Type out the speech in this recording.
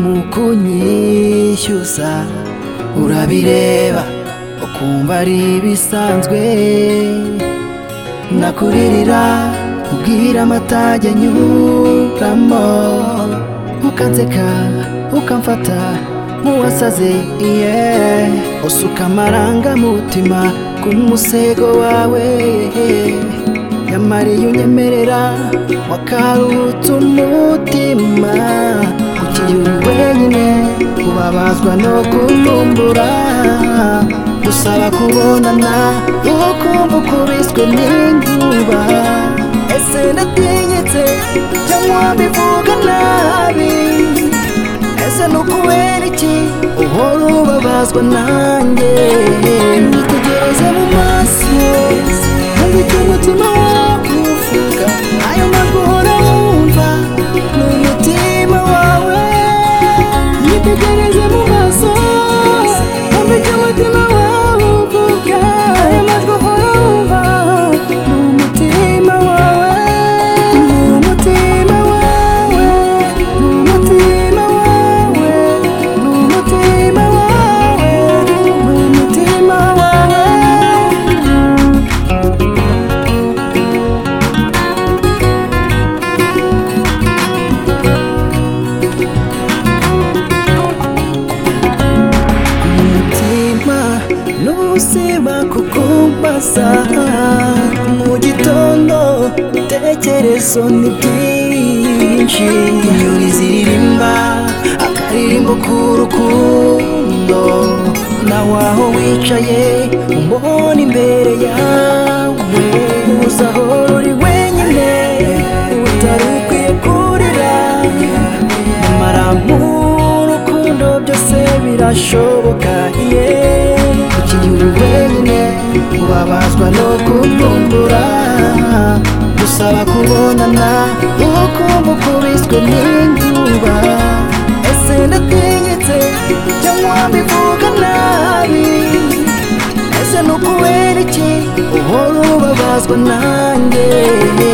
mu kunyishyuza urabireba ukumva ari ibisanzwe nakuririra ubwira amatage nyuramo ukanseka ukamfata nk'uwasaze iye usuka amarangamutima ku musego wawe nyamara iyo unyemerera wakaruhutse umutima ukiri wenyine ubabazwa no kuvumbura gusaba kubonana ukumva ukubiswe n'inkuba ese natinyitse cyangwa bivuga nabi ese ni ukubera iki uhora ubabazwa nanjye nitegereze mu maso nkumva icyo umutima wawe uvuga ayo majwi uhora wumva ni umutima wawe nitegereze mu maso nkumva icyo umutima wawe uvuga ayo majwi uhora wumva ni umutima wawe ni umutima wawe ni umutima wawe ni umutima wawe ni umutima wawe umutima n'ubuzima kuko mbasa mu gitondo tekerezo ni byinshi inyoni ziririmba akaririmbo k'urukundo nawe aho wicaye umbona imbere yawe gusa aho ruri wenyine utari ukwiye kurira nyamara nk'urukundo byose birashoboka iye ukiri wenyine ubabazwa no kuvumbura gusaba kubonana ukumva ukubiswe n'inkuba ese ndatinyitse cyangwa mbivuga nabi ese ni ukubera iki uhora ubabazwa nanjye